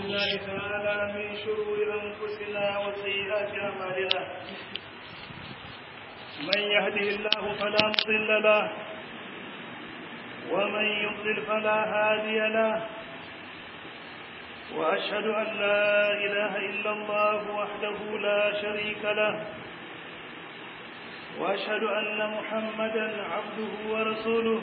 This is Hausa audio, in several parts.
بالله تعالى من شرور أنفسنا وسيئات أعمالنا من يهده الله فلا مضل له ومن يضلل فلا هادي له وأشهد أن لا إله إلا الله وحده لا شريك له وأشهد أن محمدا عبده ورسوله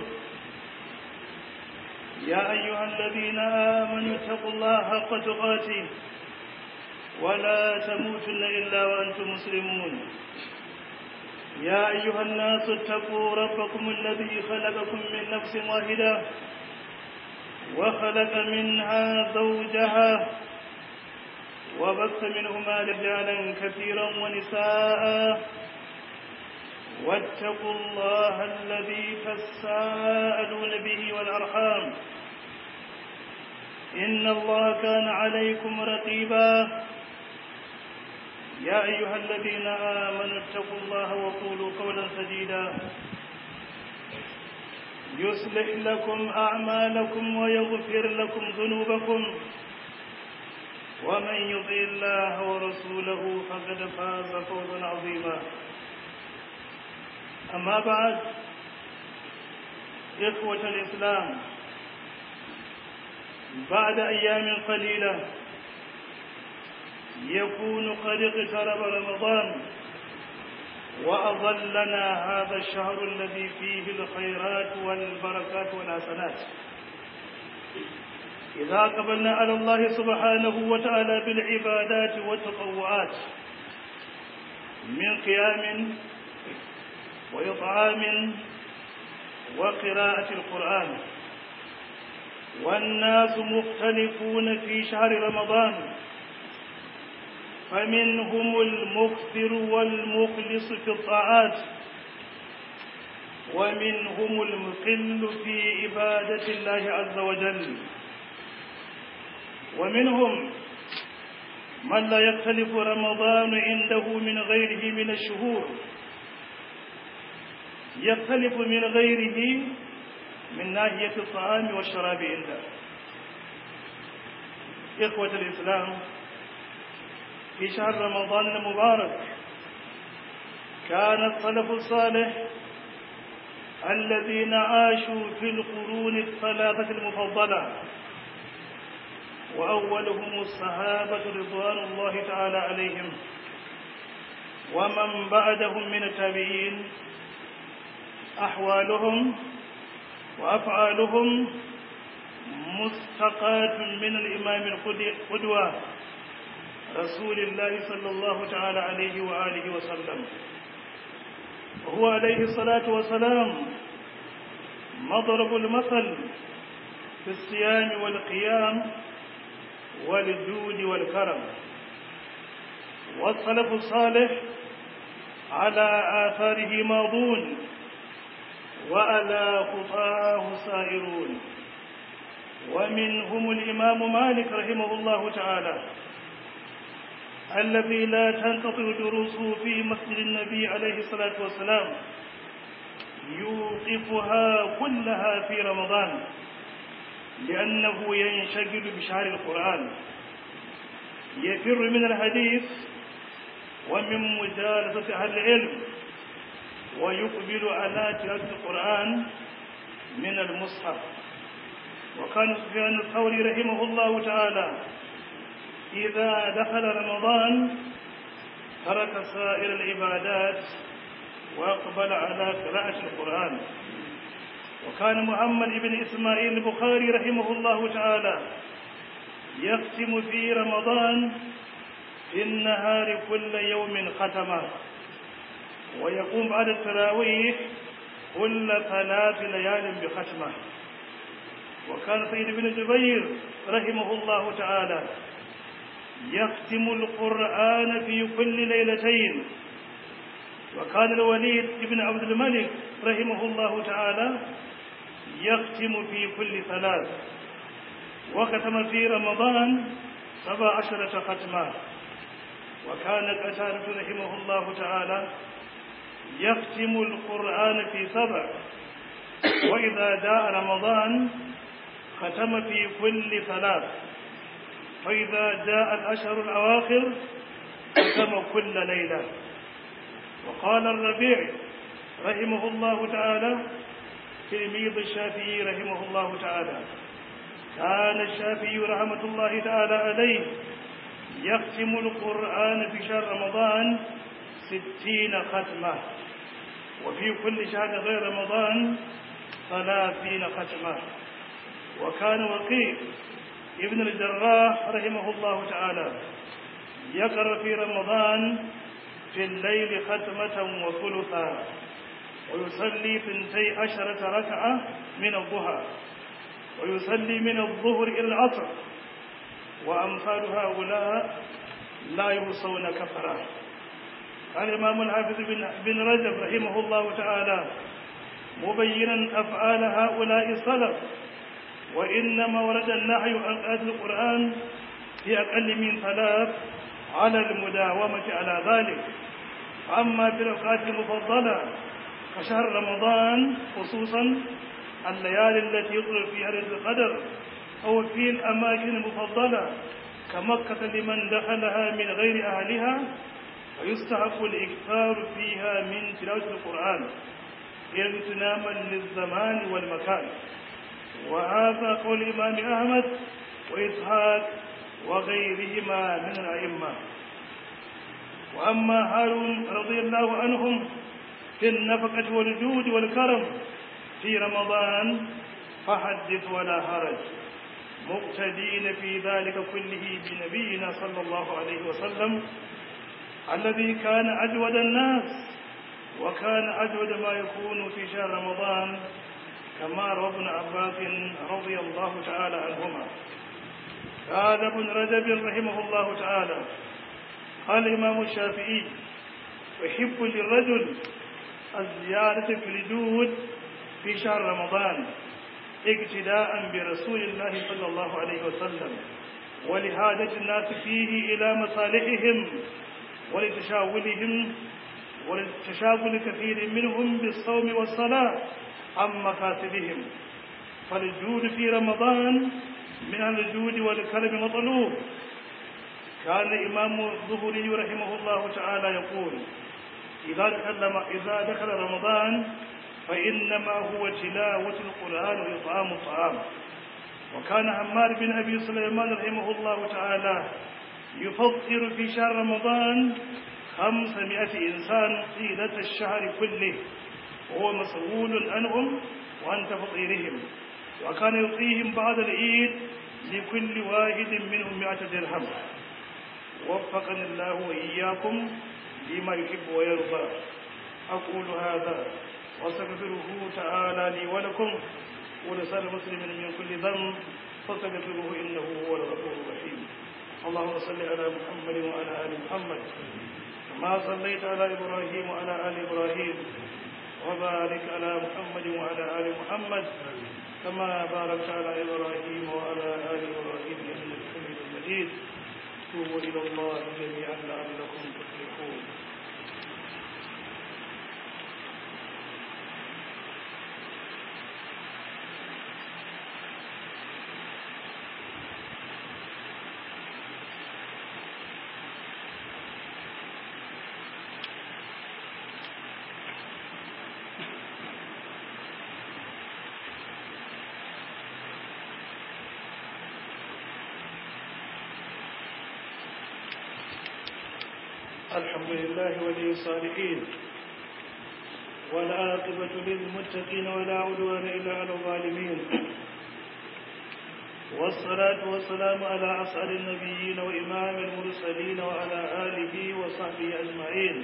يا أيها الذين آمنوا اتقوا الله حق تقاته ولا تموتن إلا وأنتم مسلمون يا أيها الناس اتقوا ربكم الذي خلقكم من نفس واحدة وخلق منها زوجها وبث منهما رجالا كثيرا ونساء واتقوا الله الذي تساءلون به والأرحام إن الله كان عليكم رقيبا يا أيها الذين آمنوا اتقوا الله وقولوا قولا سديدا يصلح لكم أعمالكم ويغفر لكم ذنوبكم ومن يطع الله ورسوله فقد فاز فوزا عظيما أما بعد إخوة الإسلام بعد أيام قليلة يكون قد اقترب رمضان وأظلنا هذا الشهر الذي فيه الخيرات والبركات والحسنات إذا قبلنا على الله سبحانه وتعالى بالعبادات والتطوعات من قيام وإطعام وقراءة القرآن والناس مختلفون في شهر رمضان فمنهم المكثر والمخلص في الطاعات ومنهم المقل في عبادة الله عز وجل ومنهم من لا يختلف رمضان عنده من غيره من الشهور يختلف من غيره من ناحية الطعام والشراب عنده إخوة الإسلام في شهر رمضان المبارك كان السلف الصالح الذين عاشوا في القرون الثلاثة المفضلة وأولهم الصحابة رضوان الله تعالى عليهم ومن بعدهم من التابعين أحوالهم وأفعالهم مستقاة من الإمام القدوة رسول الله صلى الله تعالى عليه وآله وسلم وهو عليه الصلاة والسلام مضرب المثل في الصيام والقيام والجود والكرم والسلف الصالح على آثاره ماضون وعلى خطاه سائرون ومنهم الإمام مالك رحمه الله تعالى الذي لا تنقطع دروسه في مسجد النبي عليه الصلاة والسلام يوقفها كلها في رمضان لأنه ينشغل بشهر القرآن يفر من الحديث ومن مجالسة أهل العلم ويقبل على تلاوة القرآن من المصحف وكان سفيان الثوري رحمه الله تعالى إذا دخل رمضان ترك سائر العبادات وأقبل على قراءة القرآن وكان محمد بن إسماعيل البخاري رحمه الله تعالى يختم في رمضان في النهار كل يوم ختمه ويقوم بعد التراويح كل ثلاث ليال بختمه وكان سيد بن جبير رحمه الله تعالى يختم القرآن في كل ليلتين وكان الوليد بن عبد الملك رحمه الله تعالى يختم في كل ثلاث وختم في رمضان سبع عشرة ختمة وكان قتادة رحمه الله تعالى يختم القرآن في سبع وإذا جاء رمضان ختم في كل ثلاث فإذا جاء الأشهر الأواخر ختم كل ليلة وقال الربيع رحمه الله تعالى تلميذ الشافعي رحمه الله تعالى كان الشافعي رحمة الله تعالى عليه يختم القرآن في شهر رمضان ستين ختمة وفي كل شهر غير رمضان ثلاثين ختمة وكان وقيع ابن الجراح رحمه الله تعالى يقرأ في رمضان في الليل ختمة وثلثا ويصلي ثنتي عشرة ركعة من الضحى ويصلي من الظهر إلى العصر وأمثال هؤلاء لا يوصون كفرا قال الإمام الحافظ بن رجب رحمه الله تعالى مبينا أفعال هؤلاء السلف وإنما ورد النهي عن قراءة القرآن في أقل من ثلاث على المداومة على ذلك أما في الأوقات المفضلة كشهر رمضان خصوصا الليالي التي يطلع فيها ليلة القدر أو في الأماكن المفضلة كمكة لمن دخلها من غير أهلها ويستحق الإكثار فيها من تلاوة القرآن اغتناما للزمان والمكان وهذا قول الإمام أحمد وإسحاق وغيرهما من الأئمة وأما هارون رضي الله عنهم في النفقة والجود والكرم في رمضان فحدث ولا هرج مقتدين في ذلك كله بنبينا صلى الله عليه وسلم الذي كان أجود الناس وكان أجود ما يكون في شهر رمضان كما روى ابن عباس رضي الله تعالى عنهما قال ابن رجب رحمه الله تعالى قال الإمام الشافعي يحب للرجل الزيادة في الجود في شهر رمضان اقتداء برسول الله صلى الله عليه وسلم ولحاجة الناس فيه إلى مصالحهم ولتشاغلهم ولتشاغل كثير منهم بالصوم والصلاة عن مكاسبهم فالجود في رمضان من الجود والكرم مطلوب كان الإمام الظهري رحمه الله تعالى يقول إذا دخل, إذا دخل رمضان فإنما هو تلاوة القرآن وإطعام الطعام وكان عمار بن أبي سليمان رحمه الله تعالى يفطر في شهر رمضان خمسمائة إنسان طيلة الشهر كله وهو مسؤول عنهم وعن تفطيرهم وكان يعطيهم بعد العيد لكل واحد منهم مئة درهم وفقني الله وإياكم لما يحب ويرضى أقول هذا واستغفره تعالى لي ولكم ولسائر المسلمين من كل ذنب فاستغفروه إنه هو الغفور الرحيم اللهم صل على محمد وعلى آل محمد كما صليت على إبراهيم وعلى آل إبراهيم وبارك على محمد وعلى آل محمد كما باركت على إبراهيم وعلى آل إبراهيم إنك حميد مجيد توبوا إلى الله جميعا لعلكم تفلحون الحمد لله ولي الصالحين والعاقبة للمتقين ولا عدوان إلا على الظالمين والصلاة والسلام على أسعد النبيين وإمام المرسلين وعلى آله وصحبه أجمعين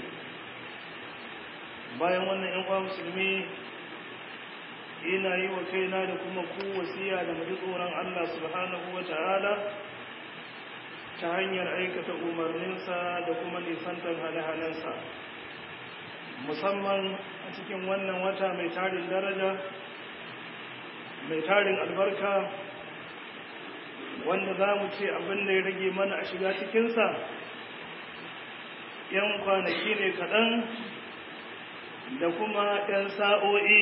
bayan wannan ‘yan uwa musulmi ina yi wa kaina da kuma ku wasiya da mu ji tsoron Allah subhanahu wa ta'ala ta hanyar aikata umarninsa da kuma nisantar hane-hanensa musamman a cikin wannan wata mai tarin daraja mai tarin albarka wanda za mu ce abin da ya rage mana a shiga cikinsa ‘yan kwanaki ne kaɗan da kuma ‘yan sa'o'i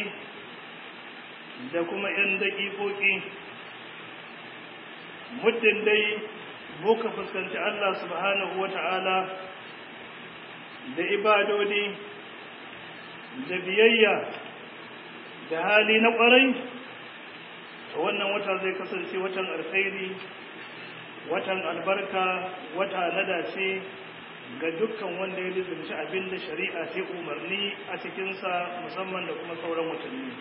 da kuma ‘yan daƙiƙoƙi muddin dai muka fuskanci Allah subhanahu wa ta'ala da ibadodi da biyayya da hali na ƙwarai wannan wata zai kasance watan alkhairi watan albarka wata na dace ga dukkan wanda ya lizinci abin da shari'a ta umarni a cikinsa musamman da kuma sauran watanni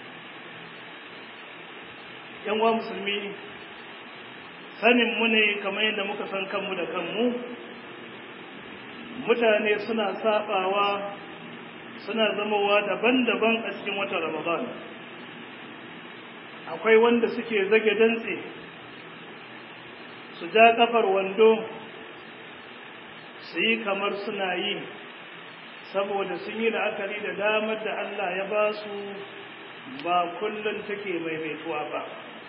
yanwa musulmi sanin mu ne kamar yadda muka san kanmu da kanmu mutane suna sabawa suna zamowa daban-daban a cikin watan ramadan akwai wanda suke zage dantse su ja kafar wando su yi kamar suna yi saboda sun yi la'akari da damar da Allah ya ba su ba kullum take maimaituwa ba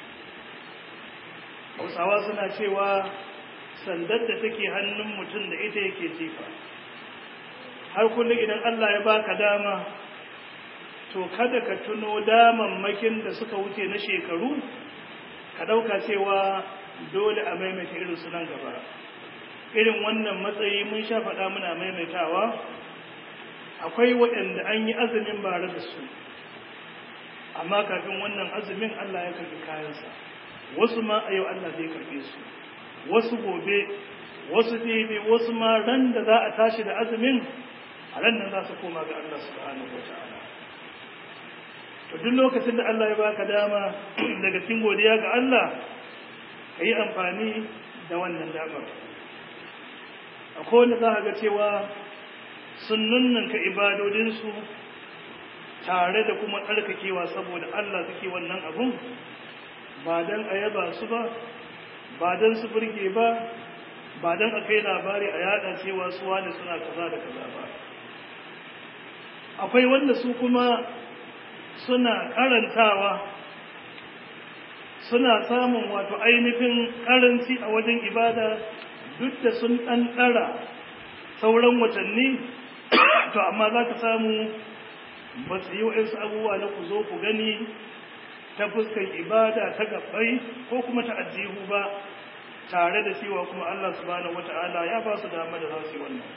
hausawa suna cewa sandar da take hannun mutum da ita yake jifa har kullum idan Allah ya baka dama to kada ka tuno damammakin da suka wuce na shekaru ka ɗauka cewa dole a maimaita irin su nan gaba irin wannan matsayi mun sha faɗa muna maimaitawa akwai waɗanda an yi azumin bare da su amma kafin wannan azumin Allah ya karɓi kayansa wasu ma a yau Allah zai karɓe su wasu gobe wasu ɗebe wasu ma ran da za a tashi da azumin a ran nan za su koma ga Allah subhanahu wa ta'ala to duk lokacin da Allah ya baka dama daga cikin godiya ga Allah ka yi amfani da wannan damar akwai wanda za ga cewa sun nunnanka ibadodinsu tare da kuma tsarkakewa saboda Allah suke wannan abun ba don a yaba su ba ba don su burge ba ba don a kai labari a yada cewa su wani suna kaza da kaza ba akwai wanda su kuma suna karantawa suna samun wato ainihin karanci a wajen ibada duk da sun ɗan ɗara sauran watanni to amma za ka samu ba su yi wa'insu abubuwa na ku zo ku gani ta fuskan ibada ta gabbai ko kuma ta ajihu ba tare da cewa kuma Allah subhanahu wata'ala ya ba su dama da za su yi wannan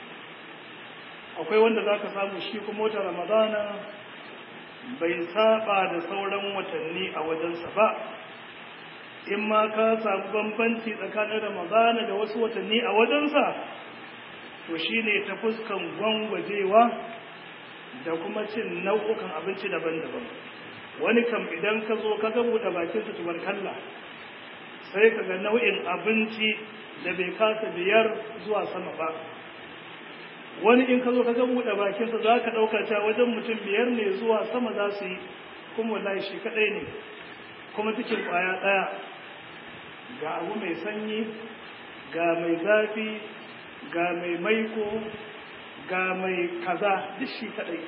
akwai wanda za ka samu shi kuma wata ramadana bai saba da sauran watanni a wajensa ba in ma ka samu bambanci tsakanin ramadana da wasu watanni a wajensa to shi ne ta fuskan gwangwajewa da kuma cin nau'ukan abinci daban-daban wani kam idan ka zo ka buɗe bakinsa tubarkalla sai ka ga nau'in abinci da bai kasa biyar zuwa sama ba wani in ka zo ka buɗe bakinsa za ka ɗauka cewa wajen mutum biyar ne zuwa sama za su yi kuma wallahi shi kaɗai ne kuma cikin ƙwaya ɗaya ga abu mai sanyi ga mai zafi ga mai maiko ga mai kaza duk shi kaɗai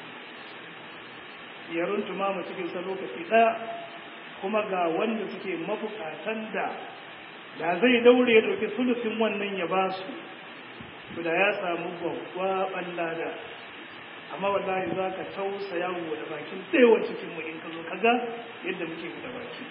ya runtuma mu cikin sa lokaci ɗaya kuma ga wanda suke mabukatan da da zai daure ya ɗauki sulusin wannan ya ba su to da ya samu gwaggwaɓan lada amma wallahi za ka tausaya wa da bakin ɗewa cikin mu in ka zo ka ga yadda muke da baki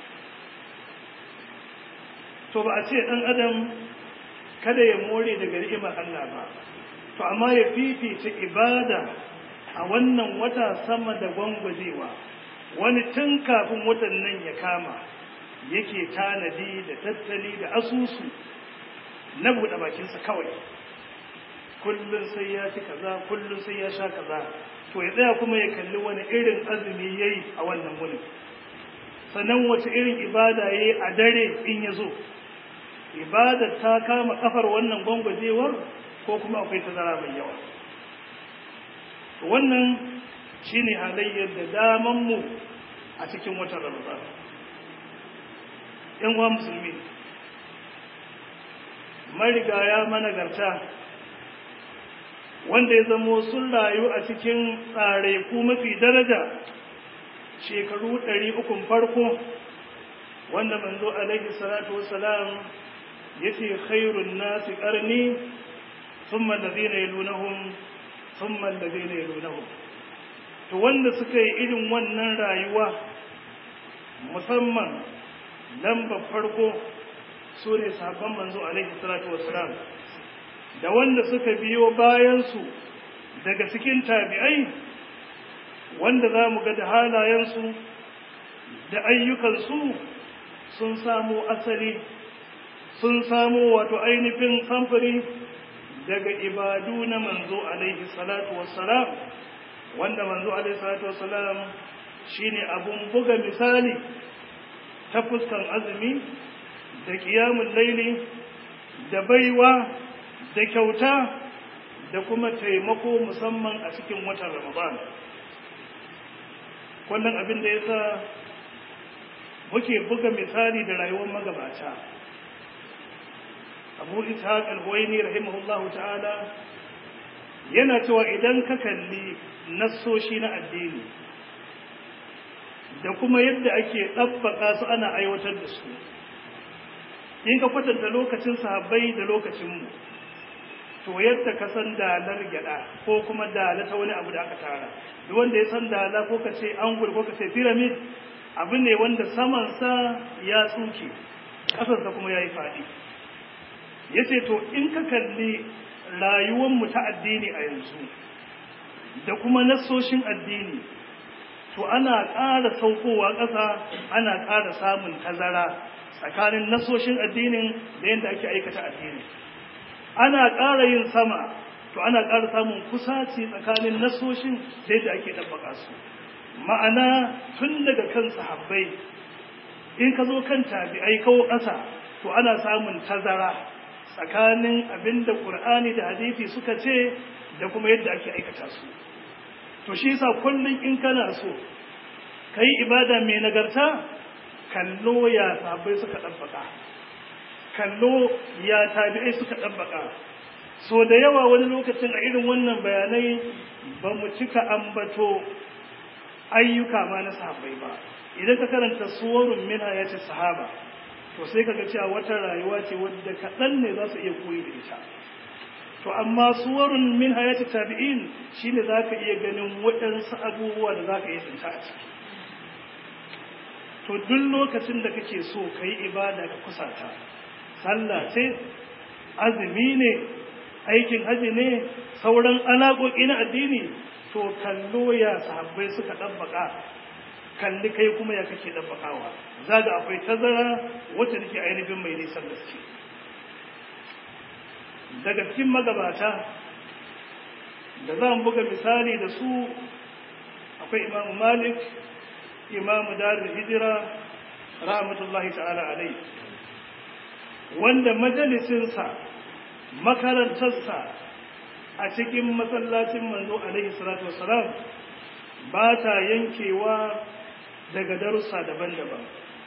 to ba a ce ɗan adam kada ya more daga ni'imar Allah ba to amma ya fifice ibada a wannan wata sama da gwangwajewa wani tun kafin watan nan ya kama yake tanadi da tattali da asusu na buɗe bakinsa kawai kullum sai ya ci kaza kullum sai ya sha kaza to ya tsaya kuma ya kalli wani irin azumi ya yi a wannan wuni sannan wace irin ibada ya yi a dare in ya zo ibadar ta kama kafar wannan gwangwajewar ko kuma akwai tazara mai yawa wannan shine halayyar da damanmu a cikin watan ramadan yan uwa musulmi marigaya managarta wanda ya zamo sun rayu a cikin tsare ku mafi daraja shekaru ɗari ukun farko wanda manzo alaihi salatu wassalam yace khairun nasi qarni thumma alladhina yalunhum thumma alladhina yalunhum to wanda suka yi irin wannan rayuwa musamman lamba farko su ne sahabban manzo alaihi salatu wassalam da wanda suka biyo bayansu daga cikin tabi'ai wanda za mu ga da halayensu da ayyukansu sun samo asali sun samo wato ainihin samfuri daga ibadu na manzo alaihi salatu wassalam wanda manzo alaihi salatu wassalam shine abun buga misali ta fuskan azumi da kiyamun laili da baiwa da kyauta da kuma taimako musamman a cikin watan ramadan wannan abin da ya sa muke buga misali da rayuwar magabata abu ishaq al-huwaini rahimahullahu ta'ala yana cewa idan ka kalli nassoshi na addini da kuma yadda ake ɗabbaka su ana aiwatar da su in ka kwatanta lokacin sahabbai da lokacinmu to yadda ka san dalar gyada ko kuma dala ta wani abu da aka tara duk wanda ya san dala ko ka ce angul ko ka ce pyramid abu ne wanda samansa ya tsuke ƙasarsa kuma ya yi faɗi ya ce to in ka kalli rayuwanmu ta addini a yanzu da kuma nassoshin addini to ana ƙara saukowa ƙasa ana ƙara samun tazara tsakanin nasoshin addinin da yadda ake aikata addini ana ƙara yin sama to ana ƙara samun kusaci tsakanin nasoshin da yadda ake ɗabbaka su ma'ana tun daga kan sahabbai in ka zo kan tabi'ai kawo ƙasa to ana samun tazara tsakanin abin da ƙur'ani da hadisi suka ce da kuma yadda ake aikata su to shi yasa kullum in kana so ka yi ibada mai nagarta kallo ya sabai suka ɗabbaka kallo ya tabi'ai suka ɗabbaka so da yawa wani lokacin a irin wannan bayanai ba mu cika ambato ayyuka ma na sahabbai ba idan ka karanta suwarun min hayati sahaba to sai kaga cewa wata rayuwa ce wadda kaɗan ne za su iya koyi da ita to amma suwarun min hayati tabi'in shine zaka iya ganin waɗansu abubuwa da zaka iya tsinta a ciki to duk lokacin da kake so ka yi ibada ka kusata sallah ce azumi ne aikin haji ne sauran alaƙoƙi na addini to kallo ya sahabbai suka ɗabbaƙa kalli kai kuma ya kake ɗabbaƙawa za ga akwai tazara wacce take ainihin mai nisan gaske daga cikin magabata da za mu buga misali da su akwai imamu malik imamu darul hijira rahmatullahi ta'ala alai wanda majalisinsa makarantarsa a cikin masallacin manzo alaihi salatu wasalam ba ta yankewa daga darussa daban-daban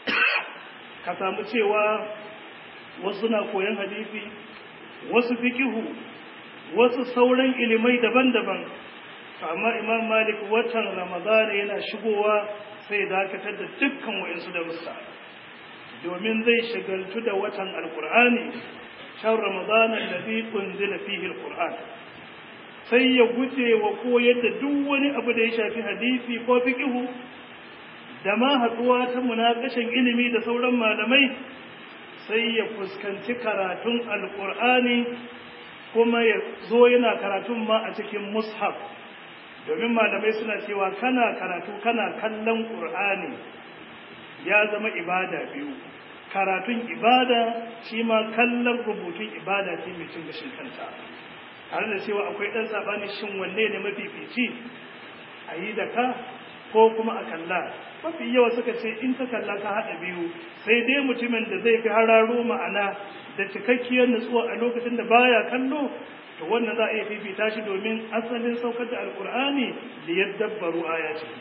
ka samu cewa wasu na koyon hadisi wasu fikihu wasu sauran ilimai daban-daban amma imam malik watan ramadana yana shigowa sai dakatar da dukkan wa'insu darussa domin zai shagaltu da watan alkur'ani shan ramadana alladhi unzila fihi alquran sai ya guje wa koyar da duk wani abu da ya shafi hadisi ko fikihu da ma haɗuwa ta munakashin ilimi da sauran malamai sai ya fuskanci karatun alkur'ani kuma ya zo yana karatun ma a cikin mushaf domin malamai suna cewa kana karatu kana kallon ƙur'ani ya zama ibada biyu karatun ibada shi ma kallon rubutun ibada ce mai cin gashin kanta tare da cewa akwai ɗan saɓani shin wanne ne mafifici a yi da ka ko kuma a kalla mafi yawa suka ce in ka kalla ka haɗa biyu sai dai mutumin da zai fi hararo ma'ana da cikakkiyar nutsuwa a lokacin da baya kallo to wannan za a iya fifita shi domin asalin saukar da alkur'ani da ya dabbaru aya ce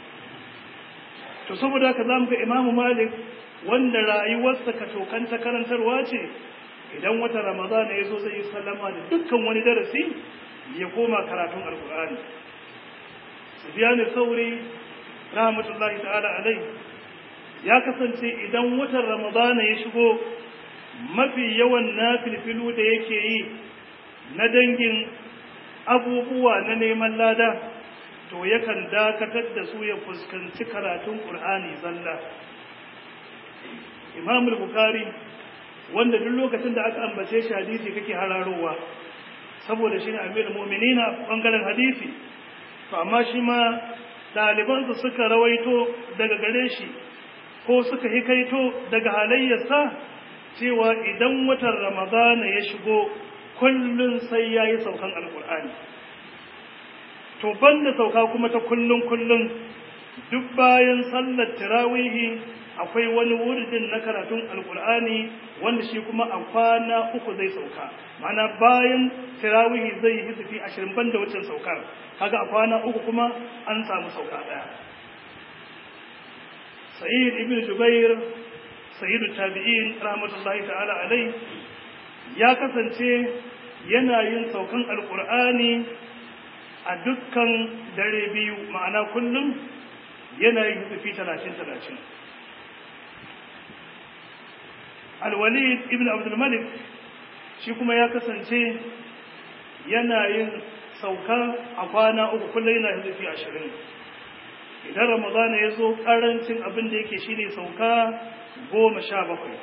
to saboda haka za mu ga imamu malik wanda rayuwarsa ka tokanta karantarwa ce idan wata ramadana ya zo zai yi sallama da dukkan wani darasi ya koma karatun alkur'ani sufiyanu sauri rahmatullahi ta'ala alai ya kasance idan watan ramadana ya shigo mafi yawan nafilfilu da yake yi na dangin abubuwa na neman lada to yakan dakatar da su ya fuskanci karatun ƙur'ani zalla imam bukhari wanda duk lokacin da aka ambace shi hadisi kake hararowa saboda shi ne amirul mu'minina bangaren hadisi to amma shi ma ɗalibansa suka rawaito daga gare shi ko suka hikaito daga halayyarsa cewa idan watan ramadana ya shigo kullum sai ya yi saukan alkur'ani to banda sauka kuma ta kullum kullum duk bayan sallar tirawihi akwai wani wuridin na karatun alkur'ani wanda shi kuma a kwana uku zai sauka mana bayan tirawihi zai yi hizifi ashirin banda wucin saukar kaga a kwana uku kuma an samu sauka daya sa'id ibn jubair sayyidu tabi'in rahmatullahi ta'ala alai ya kasance yana yin saukan alkur'ani a dukkan dare biyu ma'ana kullum yana yin hizifi talatin talatin alwalid ibn abdulmalik shi kuma ya kasance yana yin sauka a kwana uku kullum yana hizifi ashirin idan ramadana ya zo karancin abin da yake shine sauka goma sha bakwai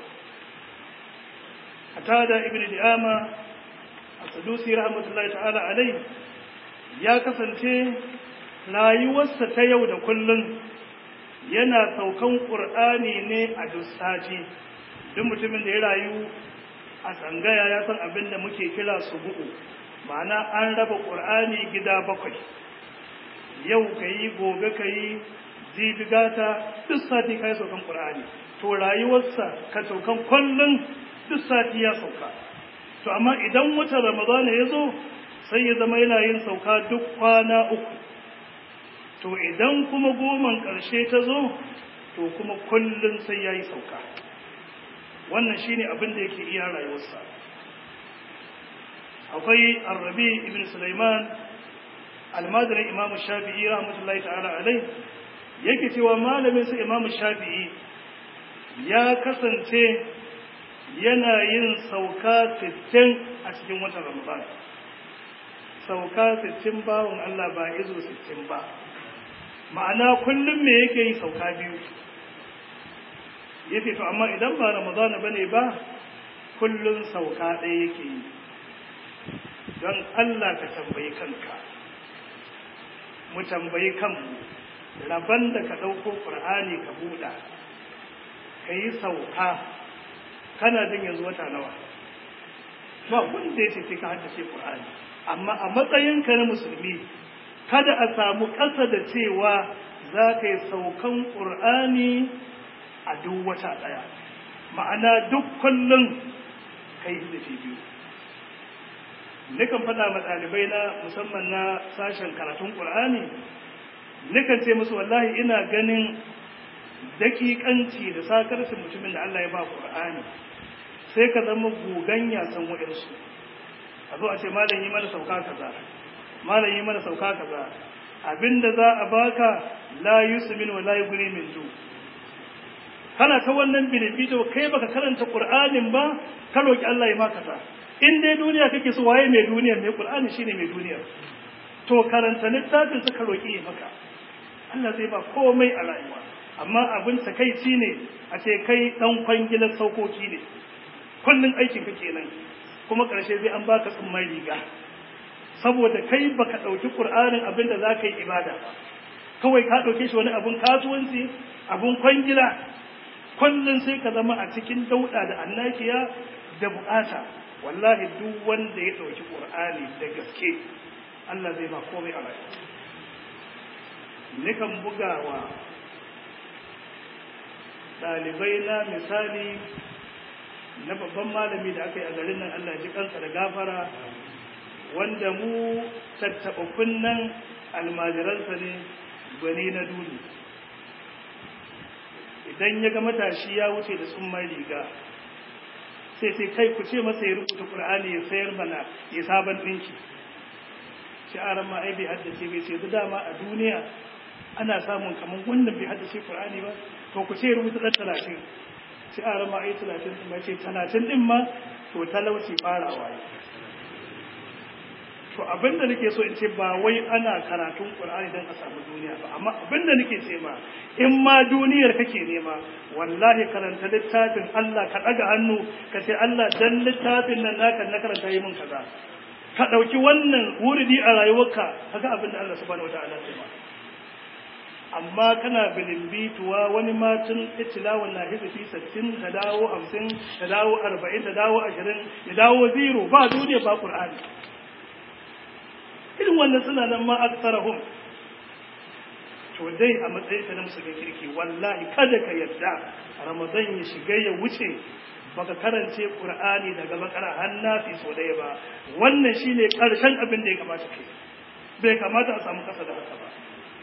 tada ibn di'ama a sadusi rahmatullahi ta'ala alai ya kasance rayuwarsa ta yau da kullum yana saukan ƙur'ani ne a duk sati duk mutumin da ya rayu a tsangaya ya san abin da muke kira su bu'u ma'ana an raba ƙur'ani gida bakwai yau ka yi gobe ka yi jibi gata duk sati ka yi saukan ƙur'ani to rayuwarsa ka saukan kullum duk sati ya sauka to amma idan watan ramadana ya zo sai ya zama yana yin sauka duk kwana uku to idan kuma goman ƙarshe ta zo to kuma kullum sai ya yi sauka wannan shine abin da yake iya rayuwarsa akwai arrabi ibn sulaiman almadirin imamu shafi'i rahmatullahi ta'ala alai yake cewa malamin sa imamu shafi'i ya kasance yana yin sauka 60 a cikin watan ramadan sauka 60 bawon Allah ba izo 60 ba ma'ana kullum me yake yi sauka biyu yace to amma idan ba ramadana bane ba kullum sauka ɗaya yake yi don Allah ka tambayi kanka mu tambayi kanmu rabon da ka ɗauko ƙur'ani ka buɗa ka yi sauka kana jin yanzu wata nawa ba wanda ya ce sai ka haddace ƙur'ani amma a matsayinka na musulmi kada a samu ƙasa da cewa za ka yi saukan ƙur'ani a duk wata ɗaya ma'ana duk kullum ka yi hizifi biyu nikan faɗa ma ɗalibai na musamman na sashen karatun ƙur'ani nikan ce musu wallahi ina ganin daƙiƙanci da sakarcin mutumin da Allah ya ba ƙur'ani sai ka zama gugan yasan waɗansu a zo a ce malam yi mana sauka kaza malam yi mana sauka kaza abinda za a baka la yusmin wa la yughni min ju kana ta wannan binibito kai baka karanta qur'anin ba ka roki Allah ya maka ta in dai duniya kake so waye mai duniya mai qur'ani shine mai duniya to karanta littafin ka roki ya maka Allah zai ba komai a rayuwa amma abin takaici ne a ce kai dan kwangilar saukoki ne kullun aikin ka kenan kuma karshe zai an baka tsumman riga saboda kai baka dauki qur'anin abin da zaka yi ibada ba kawai ka dauke shi wani abun kasuwanci abun kwangila kullun sai ka zama a cikin dauda da annakiya da bukata wallahi duk wanda ya dauki qur'ani da gaske Allah zai ba komai a rayuwa nikan bugawa ɗalibai na misali na babban malami da aka yi a garin nan Allah ji kansa da gafara wanda mu tattaɓa kunnen almajiransa ne gwani na duni idan ya ga matashi ya wuce da tsumman riga sai sai kai ku ce masa ya rubuta ƙur'ani ya sayar mana ya sabon ɗinki shi'aran ma ai bai haddace bai ce dama a duniya ana samun kamar wannan bai haddace Qur'ani ba to ku ce rubuta dan talatin sai a rama ai talatin din ce talatin din ma to talauci farawa ne to to abinda nake so in ce ba wai ana karatun qur'ani dan a samu duniya ba amma abinda nake ce ma in ma duniyar kake nema wallahi karanta littafin Allah ka daga hannu ka ce Allah dan littafin nan naka na karanta yi min kaza ka dauki wannan wuridi a rayuwarka kaga abinda Allah subhanahu wataala ya ba amma kana bilimbituwa wani matun itilawan na hizifi sittin ta dawo hamsin ta dawo arba'in ta dawo ashirin ya dawo zero ba duniya ba ƙur'ani irin wannan suna nan ma aksarahum to dai a matsayin ka na musulmin kirki wallahi kada ka yarda ramadan ya shiga ya wuce baka karance qur'ani daga bakara har nafi so daya ba wannan shine karshen abin da ya kamata kai bai kamata a samu kasa da haka ba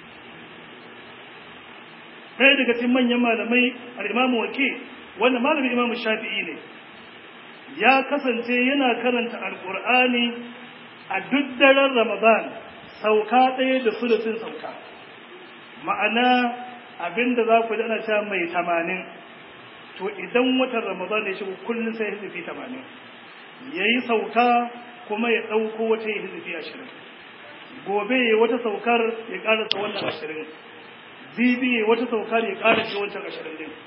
ɗaya daga cikin manyan malamai al'imamu wake wanda malamin imamu shafi'i ne ya kasance yana karanta alƙur'ani a duk daren ramadan sauka ɗaya da sulusin sauka ma'ana abinda za ku dana ta mai tamanin to idan watan ramadan ya shigo kullum sai hizifi tamanin ya yi sauka kuma ya ɗauko wata ya hizifi ashirin gobe wata saukar ya ƙarasa wannan ashirin zibi wata saukar ya ƙara ce wancan ashirin din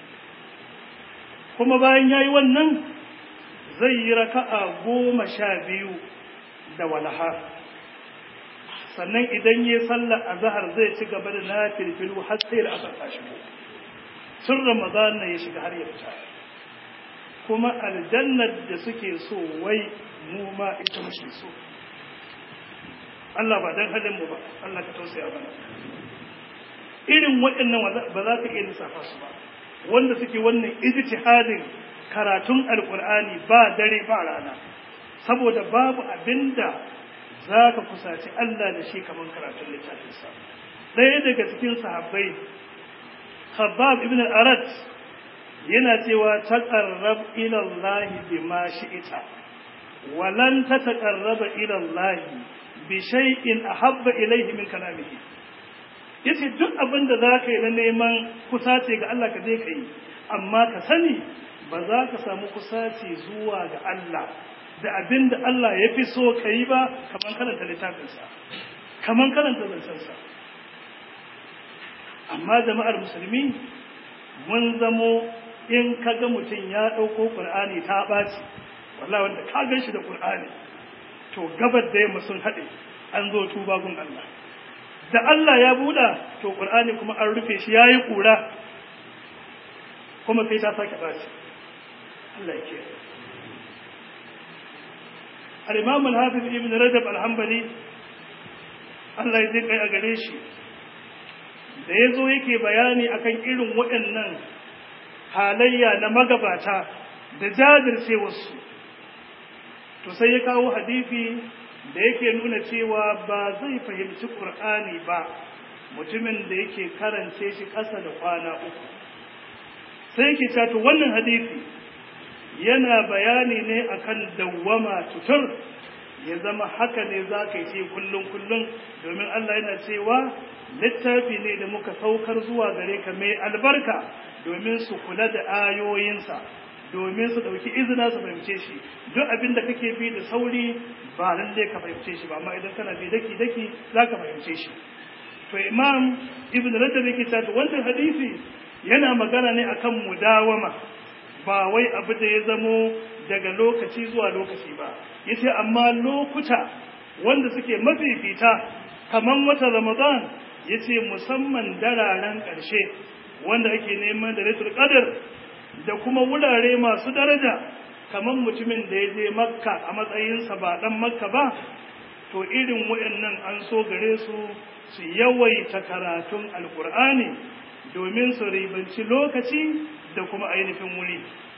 kuma bayan ya yi wannan zai yi raka'a goma sha biyu da walaha sannan idan ya sallar azahar zai ci gaba da na filfilu har sai da asar ta shigo sun ramadan na ya shiga har ya fita kuma aljannar da suke so wai mu ma ita muke so Allah ba dan halin mu ba Allah ka tausaya mana irin waɗannan ba za ka iya lissafa su ba wanda suke wannan ijtihadin karatun alkur'ani ba dare ba rana saboda babu abinda za ka kusaci Allah da shi kamar karatun littafinsa ɗaya daga cikin sahabbai Khabbab ibn al-Arat yana cewa taqarrab ila Allah bima shi'ita walan tataqarraba ila Allah bi shay'in ahabba ilayhi min kalamihi yace duk abin da zaka yi na neman kusace ga Allah ka je ka yi amma ka sani ba za ka samu kusace zuwa ga Allah da abin da Allah ya fi so ka yi ba kamar karanta littafinsa kamar karanta zancensa amma jama'ar musulmi mun zamo in ka ga mutum ya ɗauko ƙur'ani ta ɓaci wallah wanda ka gan shi da ƙur'ani to gabar da yamma sun haɗe an zo tuba gun Allah da Allah ya buɗa to ƙur'ani kuma an rufe shi ya yi ƙura kuma sai ta sake ɓaci Allah ya kiyaye al-imam al-hafiz ibn rajab al-hanbali Allah ya kai a gare shi da ya zo yake bayani akan irin waɗannan halayya na magabata da jajircewarsu to sai ya kawo hadisi da yake nuna cewa ba zai fahimci ƙur'ani ba mutumin da yake karance shi ƙasa da kwana uku sai yake cato wannan hadisi yana bayani ne akan dawwama tutur ya zama haka ne za ka yi kullum kullum domin Allah yana cewa littafi ne da muka saukar zuwa gare ka mai albarka domin su kula da ayoyinsa domin su ɗauki izina su fahimce shi duk abin da kake bi da sauri ba lalle ka fahimce shi ba amma idan kana bi daki daki za ka fahimce shi to imam ibn rajab yake cewa wannan hadisi yana magana ne akan mudawama ba wai abu da ya zamo daga lokaci zuwa lokaci ba yace amma lokuta wanda suke mafifita kaman wata ramadan yace musamman dararen ƙarshe wanda ake neman da ratul qadr da kuma wurare masu daraja kaman mutumin da ya je makka a matsayinsa ba dan makka ba to irin wayannan an so gare su su yawaita karatun alkur'ani domin su ribanci lokaci da kuma ainihin wuri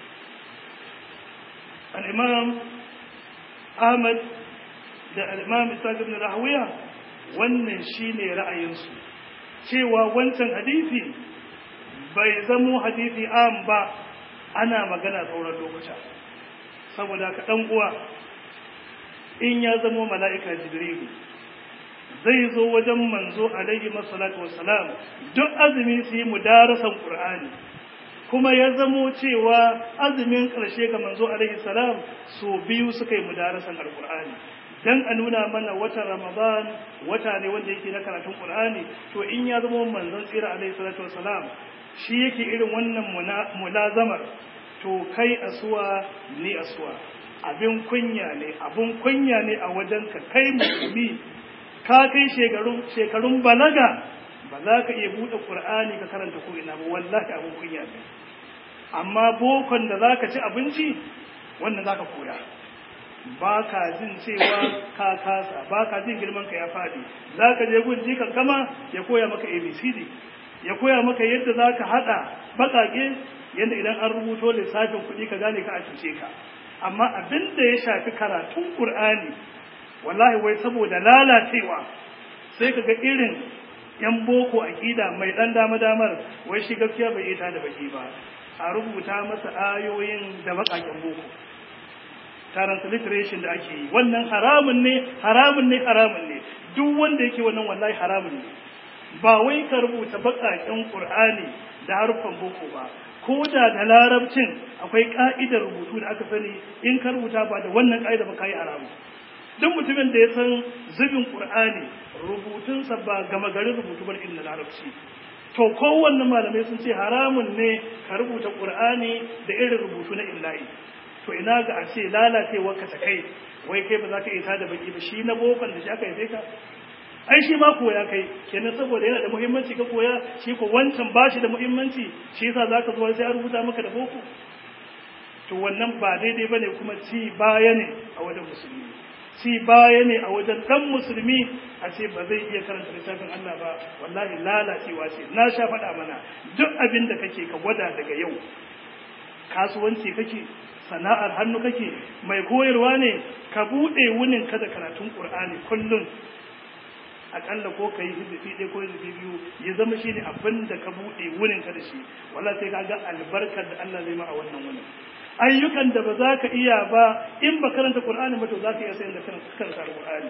al'imam ahmad da al'imam isaac ibn rahawiya wannan shine ra'ayinsu cewa wancan hadisi bai zamo hadisi am ba ana magana sauran lokuta saboda ka ɗan uwa in ya zamo mala'ika jibrilu zai zo wajen manzo alaihi masalatu wassalam duk azumi su yi mudarasan qur'ani kuma ya zamo cewa azumin ƙarshe ga manzo alaihi salam so biyu suka yi mudarasan alqur'ani dan a nuna mana watan ramadan wata ne wanda yake na karatun qur'ani to in ya zama manzon tsira alaihi salatu wasalam shi yake irin wannan mulazamar to kai asuwa ni asuwa abin kunya ne abin kunya ne a wajen ka kai musulmi ka kai shekarun shekarun balaga ba za ka iya buɗe qur'ani ka karanta ko ina ba wallahi abin kunya ne amma bokon da za ka ci abinci wannan za ka koya ba ka jin cewa ka kasa ba ka jin girman ka ya faɗi za ka je gun jikan kama ya koya maka abcd ya koya maka yadda za ka haɗa baƙaƙe yadda idan an rubuto lissafin kuɗi ka gane ka a cuce ka amma abin da ya shafi karatun ƙur'ani wallahi wai saboda lalacewa sai ka ga irin yan boko aƙida mai ɗan dama damar wai shi gaskiya bai ita da baki ba a rubuta masa ayoyin da baƙaƙen boko transliteration da ake yi wannan haramun ne haramun ne haramun ne duk wanda yake wannan wallahi haramun ne ba wai ka rubuta baƙaƙen ƙur'ani da haruffan boko ba ko da da larabcin akwai ka'idar rubutu da aka sani in ka rubuta ba da wannan ka'ida ba ka yi haramu duk mutumin da ya san zubin qur'ani rubutunsa ba gama garin rubutu bar inda larabci to kowanne malamai sun ce haramun ne ka rubuta qur'ani da irin rubutu na illahi to ina ga a ce lalacewa ka ta kai wai kai ba za ka iya da baki ba shi na bokon da shi aka yi ka ai shi ma koya kai kenan saboda yana da muhimmanci ka koya shi ko wancan ba shi da muhimmanci shi yasa zaka zo sai an rubuta maka da boko to wannan ba daidai bane kuma ci baya ne a wajen musulmi ci baya ne a wajen dan musulmi a ce ba zai iya karanta littafin Allah ba wallahi lalacewa ce na sha faɗa mana duk abin da kake ka gwada daga yau kasuwanci kake sana'ar hannu kake mai koyarwa ne ka buɗe wunin ka da karatun Qur'ani kullum akalla ko ka yi hizifi ɗaya ko hizifi biyu ya zama shi ne abin da ka buɗe wurin ka da shi wala sai ka ga albarkar da Allah zai ma a wannan wurin ayyukan da ba za ka iya ba in ba karanta Qur'ani ba to za ka iya sayin da karanta Qur'ani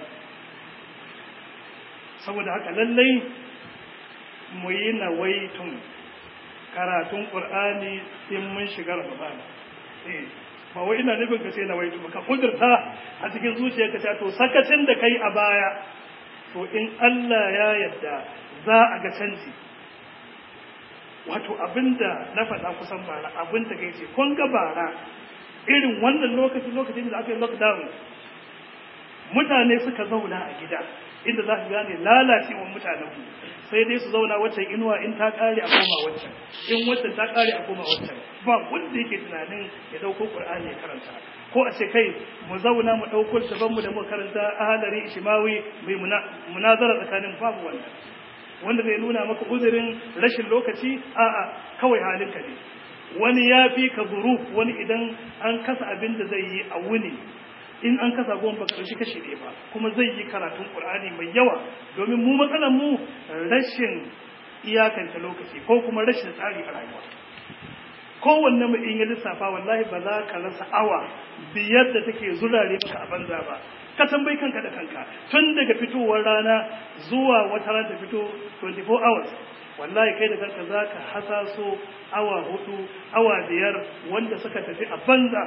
saboda haka lallai mu yi nawaitun karatun Qur'ani in mun shiga Ramadan eh ba wai ina nufin ka sai nawaitu ba ka kudurta a cikin zuciyarka ta to sakacin da kai a baya to in Allah ya yarda za a ga canji wato abinda na faɗa kusan bara abinda kai ce kun ga bara irin wannan lokaci lokacin da aka yi lockdown mutane suka zauna a gida inda za ka gane lalacewar mutanen mu sai dai su zauna waccan inuwa in ta kare a koma waccan in waccan ta kare a koma waccan ba wanda yake tunanin ya dauko qur'ani ya karanta ko a ce kai mu zauna mu ɗauko littafan mu da mu karanta ahalari ishimawi mai munazara tsakanin babu wannan wanda zai nuna maka uzurin rashin lokaci a'a kawai halinka ne wani ya fi ka zuru wani idan an kasa abin da zai yi a wuni in an kasa goma baka ɗauki kashi ɗaya ba kuma zai yi karatun ƙur'ani mai yawa domin mu matsalar mu rashin iyakanta lokaci ko kuma rashin tsari a rayuwa kowanne mu in ya lissafa wallahi ba za ka rasa awa biyar da take zurare maka a banza ba ka tambayi kanka da kanka tun daga fitowar rana zuwa wata rana ta fito 24 hours wallahi kai da kanka za ka hasaso awa hudu awa biyar wanda suka tafi a banza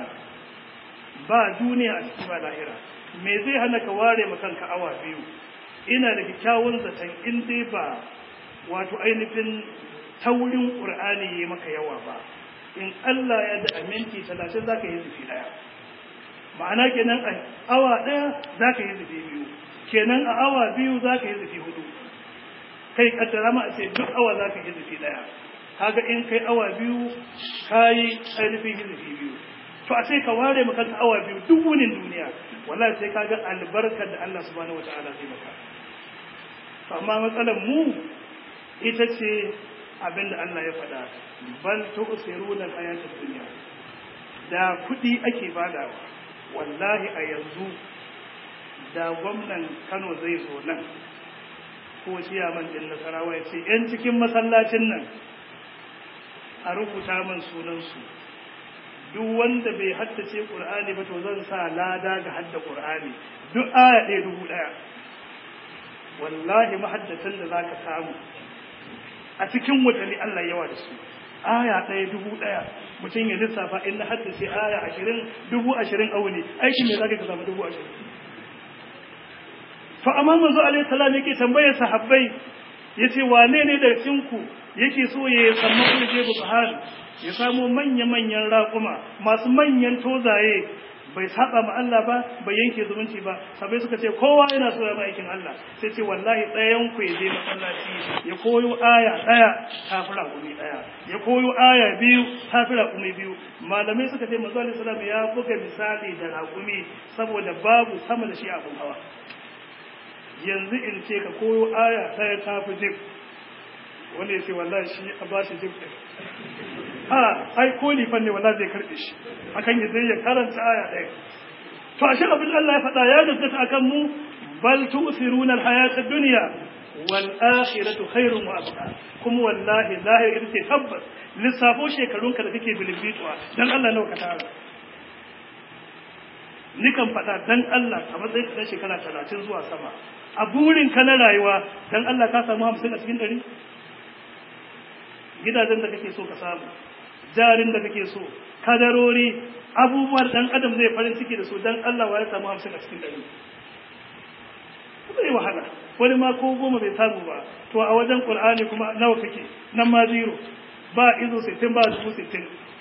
ba duniya a cikin ba lahira me zai hana ka ware ma kanka awa biyu ina da kyakkyawan zaton in dai ba wato ainihin taurin qur'ani yi maka yawa ba in Allah ya da aminti talatin za ka yi zufi ɗaya ma'ana kenan a awa ɗaya za ka yi zufi biyu kenan a awa biyu za ka yi zufi hudu kai kaddara ma a ce duk awa za ka yi zufi ɗaya kaga in kai awa biyu ka yi ainihin zufi biyu to a sai ka ware maka awa biyu duk wunin duniya wallahi sai ka ga albarkar da Allah subhanahu wataala zai maka amma matsalar mu ita ce abinda Allah ya faɗa bal tu'siruna al-hayatad dunya da kuɗi ake badawa wallahi a yanzu da gwamnan Kano zai zo nan ko ciyaman din Nasarawa ya ce yan cikin masallacin nan a rubuta man sunan su duk wanda bai haddace Qur'ani ba to zan sa lada ga hadda Qur'ani duk aya ɗaya dubu ɗaya wallahi mahaddatan da zaka samu a cikin watanni Allah yawa da su aya ɗaya dubu ɗaya mutum ya lissafa in na haddace aya ashirin dubu ashirin auni aikin me za ka samu dubu ashirin to amma manzo alaihi salam yake tambayar sahabbai yace wane ne da cinku yake so ya samu kulje buhari ya samu manya-manyan raƙuma masu manyan tozaye bai saba ma Allah ba bai yanke zumunci ba sabai suka ce kowa yana so ya ba aikin Allah sai ce wallahi ɗayan ku ya je masallaci ya koyo aya ɗaya kafira gumi ɗaya ya koyo aya biyu kafira gumi biyu malamai suka ce manzo alaihi salam ya buga misali da raƙumi saboda babu sama da shi abun hawa yanzu in ce ka koyo aya ɗaya tafi jib wanda ya ce wallahi shi a ba shi jib ɗin a ai ko lifan ne wallahi zai karɓe shi akan ya zai ya karanta aya ɗaya to ashe abin Allah ya faɗa ya gaskata akan mu bal tu'thiruna al-hayata ad-dunya wal akhiratu khairun wa abqa kuma wallahi lahir ita ce tabbas lissafo shekarunka da kake bilimbituwa dan Allah nawa ka tara nikan faɗa dan Allah a matsayin ɗan shekara talatin zuwa sama a burin ka na rayuwa dan Allah ka samu hamsin a cikin ɗari gidajen da kake so ka samu jarin da kake so kadarori abubuwan dan adam zai farin ciki da su dan Allah wa ya samu hamsin a cikin ɗari zai wahala wani ma ko goma bai samu ba to a wajen qur'ani kuma nawa kake nan ma zero ba izo sittin ba dubu sittin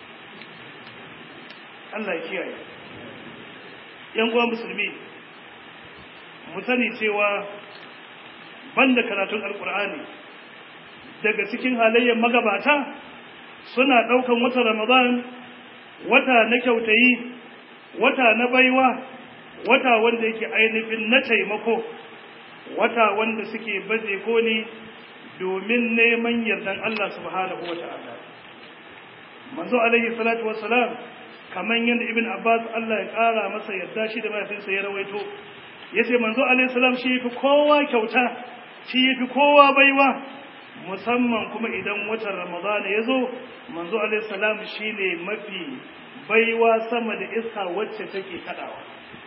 Allah ya kiyaye yan uwa musulmi mu sani cewa banda karatun alqur'ani daga cikin halayyar magabata suna ɗaukan wata ramadan wata na kyautayi wata na baiwa wata wanda yake ainihin na taimako wata wanda suke baje koli domin neman yardan Allah subhanahu wata'ala manzo alaihi salatu wassalam kaman yadda ibn abbas Allah ya kara masa yarda shi da mahaifinsa ya rawaito yace manzo alaihi salam shi yafi kowa kyauta shi yafi kowa baiwa musamman kuma idan watan ramadan ya zo manzo alaihi salam shine mafi baiwa sama da iska wacce take kadawa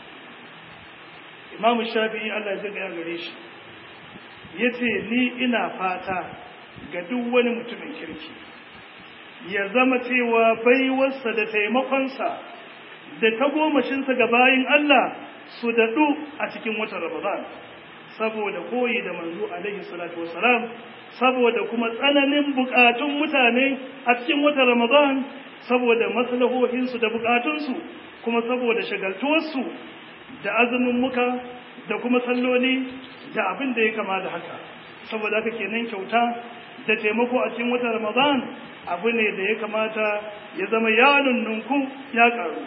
imamu shafi'i Allah ya ga gare shi yace ni ina fata ga duk wani mutumin kirki ya zama cewa baiwarsa da taimakonsa da tagomashinsa ga bayin Allah su daɗu a cikin watan Ramadan saboda koyi da manzo alaihi salatu wasalam saboda kuma tsananin bukatun mutane a cikin watan Ramadan saboda maslahohinsu da bukatunsu kuma saboda shagaltuwarsu da azumin muka da kuma salloli da abin da ya kama da haka saboda haka kenan kyauta da taimako a cikin watan Ramadan abu ne da ya kamata ya zama ya nunnunku ya karu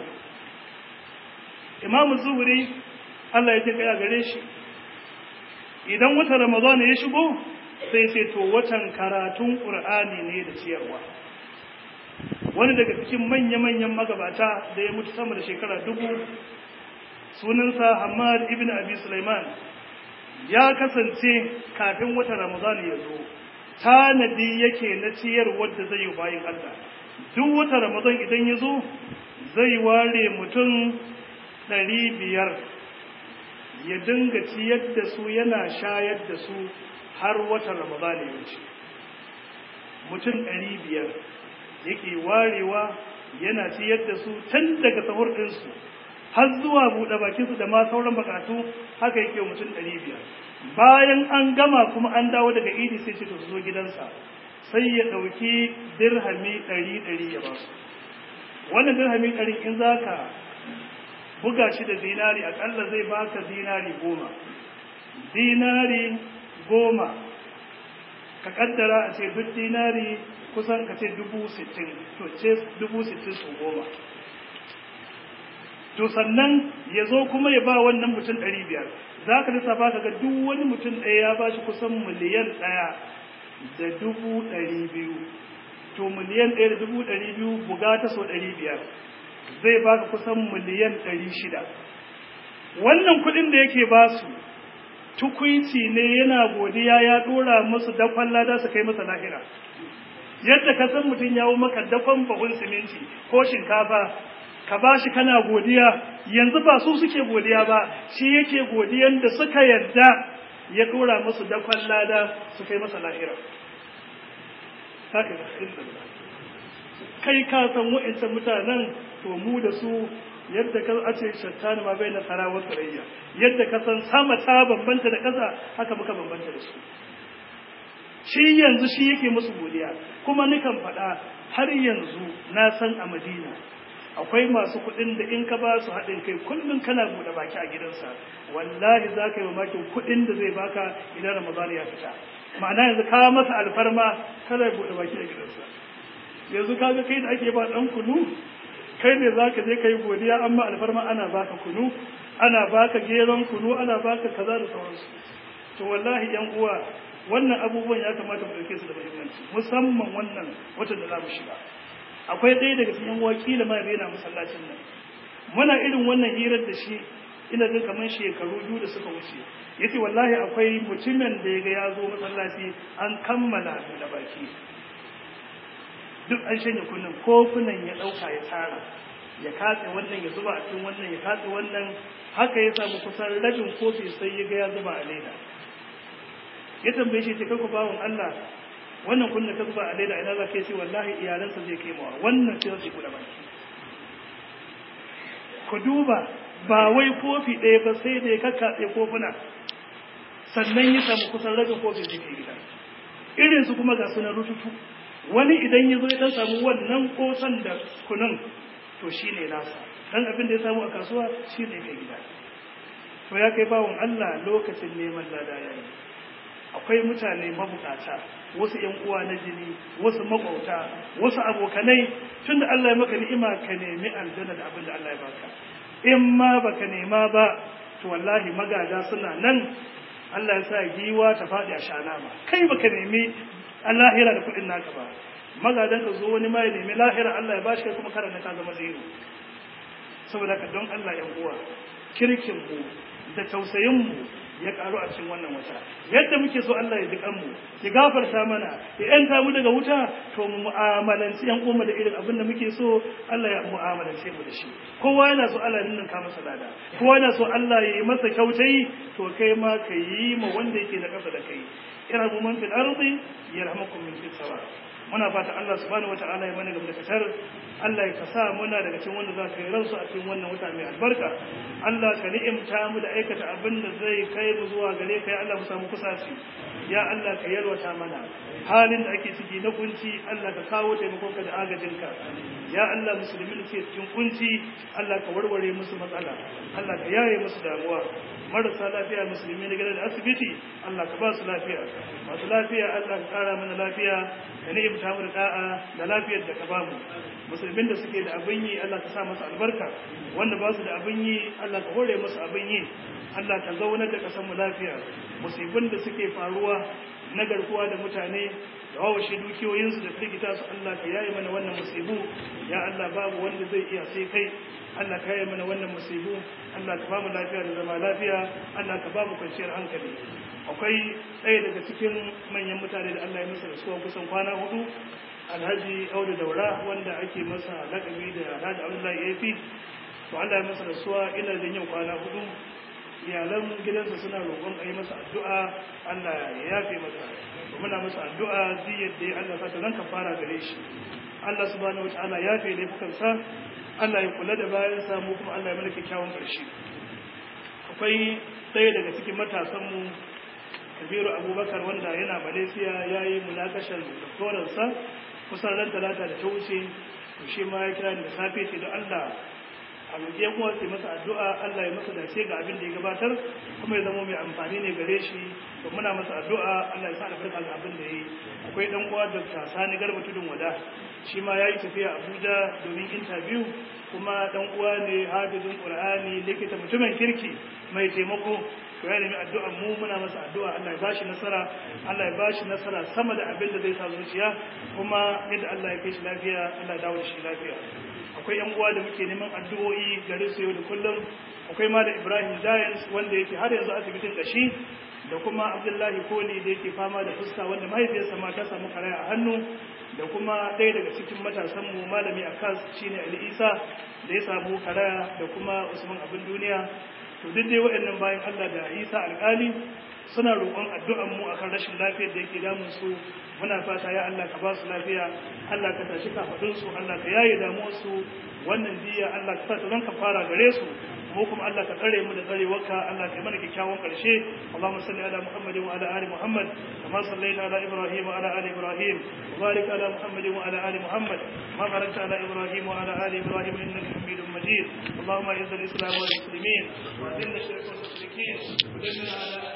Imam Zuhri Allah ya ji kaya gare shi idan watan Ramadan ya shigo sai sai to watan karatun Qur'ani ne da ciyarwa wani daga cikin manya-manyan magabata da ya mutu sama da shekara dubu sunansa Hamad ibn Abi Sulaiman ya kasance kafin watan Ramadan ya zo tanadi yake na ciyar wadda zai yi bayan Allah duk wata Ramadan idan ya zo zai ware mutum ɗari biyar ya dinga ciyar da su yana shayar da su har watan Ramadan ya wuce mutum ɗari biyar yake warewa yana ciyar da su tun daga sahur ɗinsu har zuwa buɗe bakinsu da ma sauran bukatu haka yake mutum ɗari biyar bayan an gama kuma an dawo daga idi sai ce to su zo gidansa sai ya ɗauki dirhami ɗari ɗari ya ba su wannan dirhami ɗari in za ka buga shi da dinari aƙalla zai baka dinari goma dinari goma ka ƙaddara a ce duk dinari kusan ka ce dubu sittin to ce dubu sittin su goma to sannan ya zo kuma ya ba wannan mutum ɗari biyar za ka lissafa ka ga duk wani mutum ɗaya ya ba shi kusan miliyan ɗaya da dubu ɗari biyu to miliyan ɗaya da dubu ɗari biyu buga ta so ɗari biyar zai ba ka kusan miliyan ɗari shida wannan kuɗin da yake ba su tukwici ne yana godiya ya ɗora musu dakon lada su kai masa lahira yadda ka san mutum ya maka dakon bahun siminti ko shinkafa ka ba shi kana godiya yanzu ba su suke godiya ba shi yake godiyan da suka yadda ya dora musu dakon lada su kai masa lahira kai ka san wa'ancan mutanen to mu da su yadda ka a ce shattani ma bai na tsara wa tsarayya yadda ka san sama ta bambanta da ƙasa haka muka bambanta da su shi yanzu shi yake musu godiya kuma nikan faɗa har yanzu na san a madina akwai masu kuɗin da in ka ba su haɗin kai kullum kana buɗe baki a gidansa wallahi za ka yi mamakin kuɗin da zai baka idan ramadan ya fita ma'ana yanzu ka masa alfarma kada ya buɗe baki a gidansa yanzu kaga kai da ake ba ɗan kunu kai ne za ka je ka yi godiya amma alfarma ana baka kunu ana baka geron kunu ana baka kaza da sauransu to wallahi yan uwa wannan abubuwan ya kamata mu ɗauke su da muhimmanci musamman wannan watan da za mu shiga akwai ɗaya daga cikin wakila ma yana masallacin nan muna irin wannan hirar da shi ina jin kamar shekaru biyu da suka wuce yace wallahi akwai mutumin da yaga ya zo masallaci an kammala da baki duk an shanye kunnan kofunan ya ɗauka ya tara ya katse wannan ya zuba a cikin wannan ya katse wannan haka ya samu kusan rabin kofi sai ya ga ya zuba a leda ya tambaye shi ce kanku bawon Allah wannan kunna ka zuba a leda ina za ka ce wallahi iyalansa zai kai mawa wannan sai zai kula baki ku duba ba wai kofi ɗaya ba sai da ya kakkatse kofuna sannan ya samu kusan rabin kofi zai kai gida irin su kuma ga sunan rututu wani idan ya zo ya dan samu wannan kosan da kunun to shine nasa dan abin da ya samu a kasuwa shine kai gida to ya kai bawon Allah lokacin neman lada yayi akwai mutane mabukata wasu ‘yan uwa na jini wasu makwauta wasu abokanai tun da Allah ya maka ni'ima ka nemi aljanna da abin da Allah ya baka in ma baka nema ba to wallahi magada suna nan Allah ya sa giwa ta faɗi a shana ba kai baka nemi lahira da kuɗin naka ba magadan ka zo wani ma ya nemi lahira Allah ya bashi kai kuma karanta ka zama zero saboda ka don Allah ‘yan uwa kirkin mu da tausayin mu ya karu a cikin wannan wata yadda muke so Allah ya jikan mu ya gafarta mana ya yanta mu daga wuta to mu mu'amalanci yan uwa da irin abin da muke so Allah ya mu'amalance mu da shi kowa yana so Allah ya ninka masa lada kowa yana so Allah ya yi masa kyautai to kai ma ka yi ma wanda yake na kasa da kai irhamu man fil ardi yarhamukum min fis sama muna fata Allah subhanahu wataala ya mana gaba da fitar Allah ya kasa muna daga cikin wanda za ka yi ransu a cikin wannan wata mai albarka Allah ka ni'imta mu da aikata abin da zai kai mu zuwa gare ka ya Allah mu samu kusaci ya Allah ka yalwata mana halin da ake ciki na kunci Allah ka kawo taimakonka da agajinka ya Allah musulmi da ke cikin kunci Allah ka warware musu matsala Allah ka yaye musu damuwa marasa lafiya musulmi na gida da asibiti Allah ka ba su lafiya masu lafiya Allah ka kara mana lafiya ka ni'imta mu da da'a da lafiyar da ka ba mu musulmin da suke da abin yi Allah ka sa masa albarka wanda ba su da abin yi Allah ka hore musu abin yi Allah ka zaunar da kasan mu lafiya musibin da suke faruwa na garkuwa da mutane da wawashe dukiyoyinsu da firgita su Allah ka yaye mana wannan musibu ya Allah babu wanda zai iya sai kai Allah ka yaye mana wannan musibu Allah ka bamu lafiya da zama lafiya Allah ka bamu kwanciyar hankali akwai ɗaya daga cikin manyan mutane da Allah ya masa rasuwa kusan kwana hudu Alhaji Audu Daura wanda ake masa lakabi da Alhaji Abdullahi Yafi to Allah ya masa rasuwa ina da yau kwana hudu iyalan gidansa suna roƙon a yi masa addu'a Allah ya yafe masa muna masa addu'a ziyar da Allah sa ta zan kafara gare shi Allah subhanahu wataala ya yafe laifukansa Allah ya kula da bayan samu kuma Allah ya mana kyakkyawan ƙarshe akwai ɗaya daga cikin matasanmu kabiru abubakar wanda yana malaysia ya yi munakashar doktoransa kusan ran talata da ta wuce to shi ma ya kira ni da safe ce da Allah a roƙe kuma sai masa addu'a Allah ya masa dace ga abin da ya gabatar kuma ya zama mai amfani ne gare shi to muna masa addu'a Allah ya sa albarka ga abin da ya yi akwai dan uwa Dr. Sani Garba Tudun Wada shi ma yayi tafiya Abuja domin interview kuma dan uwa ne hafizin Qur'ani likita mutumin kirki mai taimako to ya nemi addu'a mu muna masa addu'a Allah ya bashi nasara Allah ya bashi nasara sama da abin da zai sa zuciya kuma yadda Allah ya kai shi lafiya Allah ya dawo da shi lafiya akwai yan uwa da muke neman addu'o'i gare su yau da kullum akwai ma da Ibrahim Giants wanda yake har yanzu asibitin kashi da kuma Abdullahi Koli da yake fama da fuska wanda mahaifiyarsa ma ta samu karaya a hannu da kuma ɗaya daga cikin matasan mu malami Akas shine Ali Isa da ya samu karaya da kuma Usman Abin Duniya to duk dai waɗannan bayan Allah da Isa alƙali suna roƙon addu'an mu akan rashin lafiyar da yake damun su muna fata ya Allah ka ba su lafiya Allah ka tashi kafadun su Allah ka yaye damuwar su wannan diya Allah ka sa ta zanka fara gare su mu kuma Allah ka tsare mu da tsarewarka Allah ka yi mana kyakkyawan karshe Allahumma salli ala Muhammad wa ala ali Muhammad kama sallaita ala Ibrahim wa ala ali Ibrahim wa barik ala Muhammad wa ala ali Muhammad kama barakta ala Ibrahim wa ala ali Ibrahim innaka Hamidum Majid اللهم اعز الاسلام والمسلمين واذل الشرك والمشركين ودمر على